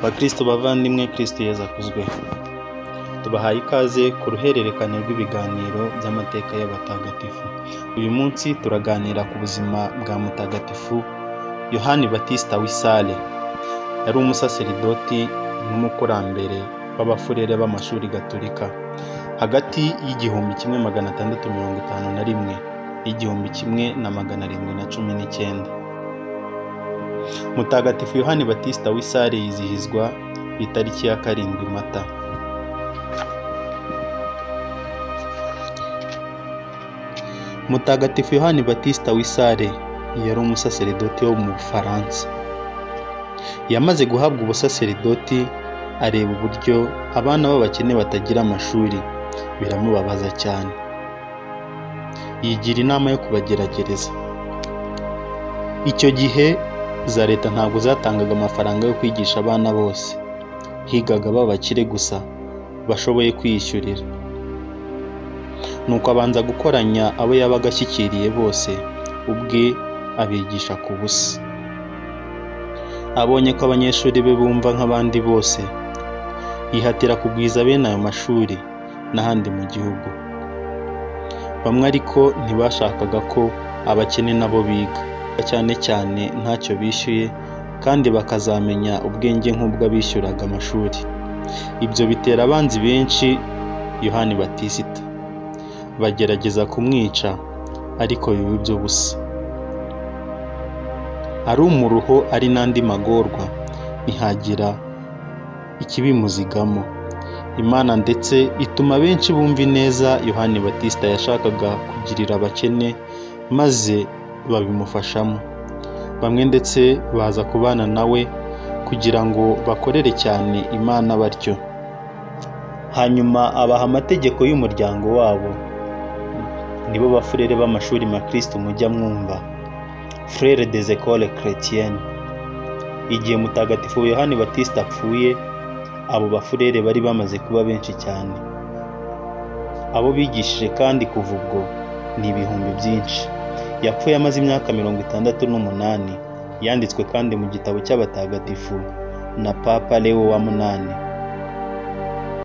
bakristo bavandimwe kristo yezu akuzwe tubahaye ikaze ku ruhererekane rw'ibiganiro by'amateka y'abatagatifu uyu munsi turaganira ku buzima bwa mutagatifu yohani batista wisale yari umusaseridoti n'umukurambere w'abafurere b'amashuri gaturika hagati y'igihumbi kimwe magana atandatu mirongo itanu na rimwe n'igihumbi kimwe na magana arindwi na cumi n'icyenda mutagatifu yohani batista w'isare yizihizwa ku itariki ya karindwi mata mutagatifu yohani batista w'isare yari umusaseridoti wo mu bufaransa yamaze guhabwa ubusaseridoti areba uburyo abana b'abakene batagira amashuri biramubabaza cyane yigira inama yo kubagerageza icyo gihe za leta ntabwo zatangaga amafaranga yo kwigisha abana bose higaga b'abakire gusa bashoboye kwiyishyurira nuko abanza gukoranya abo yabaga ashyikiriye bose ubwe abigisha ku busa abonye ko abanyeshuri be bumva nk'abandi bose yihatira kugwiza bene ayo mashuri n'ahandi mu gihugu bamwe ariko ntibashakaga ko abakene nabo biga cyane cyane ntacyo bishyuye kandi bakazamenya ubwenge nk'ubwo abishyuraga amashuri ibyo bitera abanzi benshi yohani batisita bagerageza kumwica ariko biba iby'ubusa ari umuruho ari n'andi magorwa ntihagira ikibimuzigamo imana ndetse ituma benshi bumva ineza yohani batisita yashakaga kugirira abakene maze babimufashamo bamwe ndetse baza kubana nawe kugira ngo bakorere cyane imana batyo hanyuma abaha amategeko y'umuryango wabo nibo bafurere b'amashuri makristo mujya mwumva frere des ecole chrétienne igihe mutagatifu yohani batista apfuye abo bafurere bari bamaze kuba benshi cyane abo bigishije kandi kuva ubwo ni ibihumbi byinshi yapfuye amaze imyaka mirongo itandatu n'umunani yanditswe kandi mu gitabo cy'abatagatifu na papa lewo wa munani